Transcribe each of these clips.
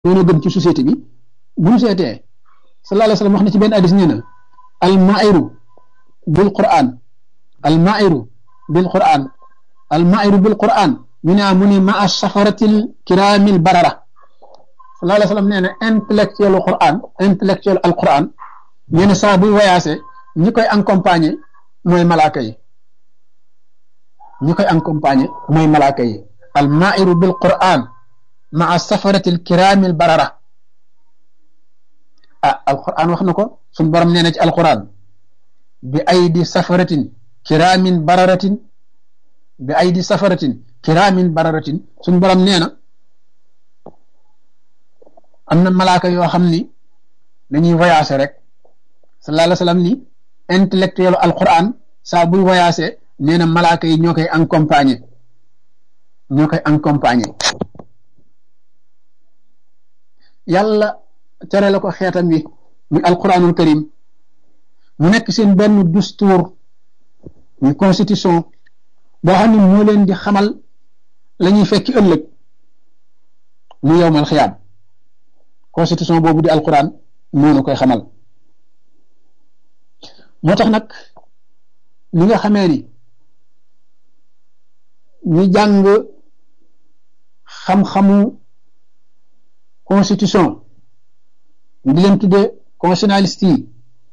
doona gën ci société bi bu ñu seetee sallallahu alayhi wa sallam wax na ci benn hadis nee na al mairu bil quran al mairu bil quran al mairu bil quran ñu ne mu ne ma a safaratil kiramil barara sallallahu alayhi wa sallam nee na intellectuel quran intellectuel al quran nee na saa buy voyagé ñi koy accompagner mooy malaaka yi ñi koy accompagner mooy malaaka yi al mairu bil quran ma a safaratil kiramil barara ah alquran wax na ko suñ borom nee na ci alquran bi aydi safaratin kiraamin bararatin bi aydi safaratin kiraamin bararatin suñ borom nee na am na malaaka yoo xam ni dañuy voyager rek sallallahu alayhi wa sallam ni intellectuel alquran saa buy voyager nee na malaaka yi ñoo koy accompagner ñoo koy accompagner yàlla tere la ko xeetam wi muy alquranul karim mu nekk seen benn dustuur muy constitution boo xam ne moo leen di xamal la ñuy fekki ëllëg mu yowmal xiyaam constitution boobu di alquran moo nu koy xamal moo tax nag li nga xamee ni ñu jàng xam-xamu constitution ñu di leen tuddee constitutionnaliste yi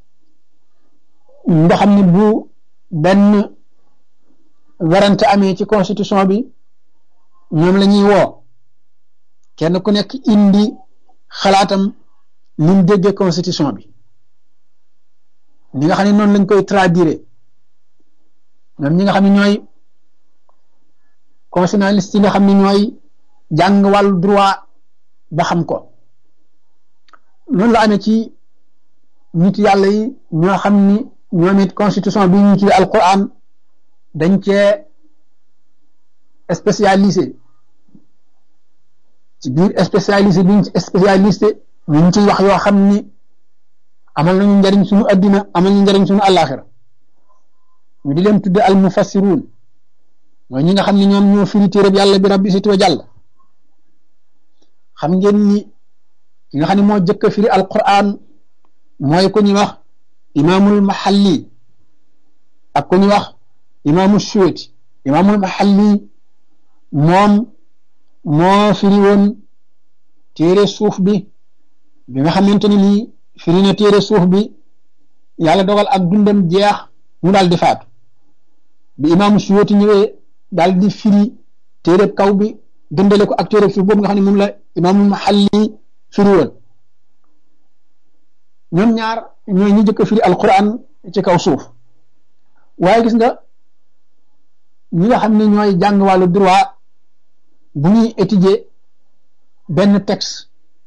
nga xam ne bu benn warante amee ci constitution bi ñoom la ñuy woo kenn ku nekk indi xalaatam ni mu déggee constitution bi ñi nga xam ne noonu lañ koy traduire ñoom ñi nga xam ne ñooy constitutionnaliste yi nga xam ne ñooy jàng wàllu droit ba xam ko noonu la amee ci nit yàlla yi ñoo xam ni ñoom it constitution bi ñu tuddee alquran dañ cee spécialisé ci biir spécialisé biñ ci spécialisé ñu ngi ciy wax yoo xam ni amal nañu njariñ suñu addina amal nañu njariñ suñu àllaaxira ñu di leen tudde al mufassiruun mooy ñi nga xam ne ñoom ñoo firi téereb yàlla bi rabbi siti wa jàll xam ngeen ni ki nga xam ne moo jëkk a firi alquran mooy ku ñuy wax imaamul mahalli ak ku ñuy wax imaamul suweti imaamul mahalli moom moo firi woon téere suuf bi bi nga xamante ni nii firi na téere suuf bi yàlla dogal ak dundam jeex mu daal di faatu bi imaamul suweti ñëwee daal di firi téere kaw bi dëndale ko ak téere suuf boobu nga xam ne moom la imaamul mahalli firi woon ñoom ñaar ñooy ñi jëkk a firi alquran ci kaw suuf waaye gis nga ñi nga xam ne ñooy jàng wàllu droit bu ñuy étudier benn texte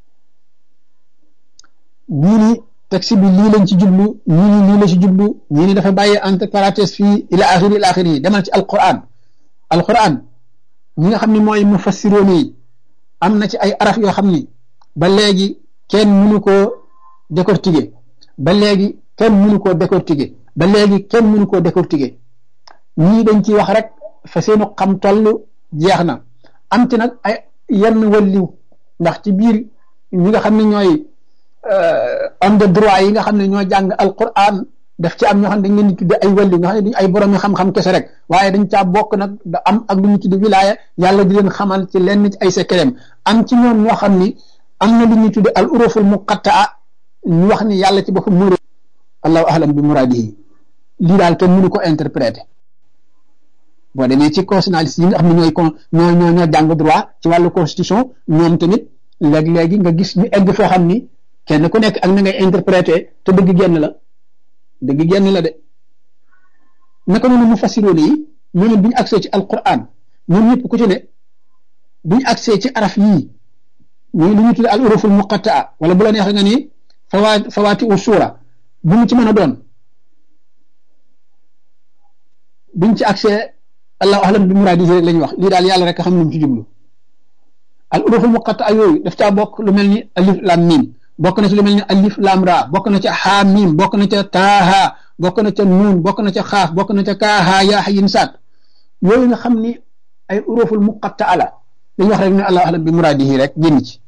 ñii ni texte bi lii lañ ci jublu ñii ni lii la ci jublu ñii ni dafa bàyyi entre parenthèses fii ila axiri ila axiri yi demal ci alquran alquran ñi nga xam ne mooy mufassiroon yi am na ci ay araf yoo xam ni ba léegi kenn mënu koo décortiquer ba léegi kenn mënu koo décortiquer ba léegi kenn mënu koo décortiquer ñii dañ ciy wax rek fa seenu xam toll jeex na am ci nag ay yenn walliw ndax ci biir ñi nga xam ne ñooy homme de droit yi nga xam ne ñoo jàng alquran daf ci am ñoo xam ne dañ leen di tudde ay walliw nga xam ne duñ ay borom xam-xam kese rek waaye dañ caa bokk nag da am ak lu ñu tudde wilaaya yàlla di leen xamal ci lenn ci ay secret am ci ñoom ñoo xam ni am na lu ñuy tudde al uruful muqattaa ñu wax ni yàlla ci boppam muur allahu ahlam bi muraadihi lii daal kenn mënu ko interpréter boo demee ci constitutionnaliste yi nga xam ne ñooy con ñoo ñoo ñoo jàng droit ci wàllu constitution ñoom tamit léeg-léegi nga gis ñu egg foo xam ni kenn ku nekk ak na ngay interpréter te dëgg genn la dëgg genn la de naka noonu mu fassiroon yi ñoom it bu ñu agsee ci alquran ñoom ñëpp ku ci ne bu ñu agsee ci araf yii ñooy lu ñu tuddee al uruful muqattaa wala bu la neexee nga ni fawaa fawaati u suura bu mu ci mën a doon buñ ci accès allahu ahlam bi muraadihi rek la ñuy wax lii daal yàlla rek xam lu mu ci jublu al uruful muqatta yooyu daf caa bokk lu mel ni alif lam mim bokk na ci lu mel ni alif lam ra bokk na ca xaa mim bokk na ca taaha bokk na ca nuun bokk na ca xaaf bokk na ca kaaha yaa xayin saat yooyu nga xam ni ay uruful muqatta ala dañuy wax rek ne allahu ahlam bi muraadihi rek génn ci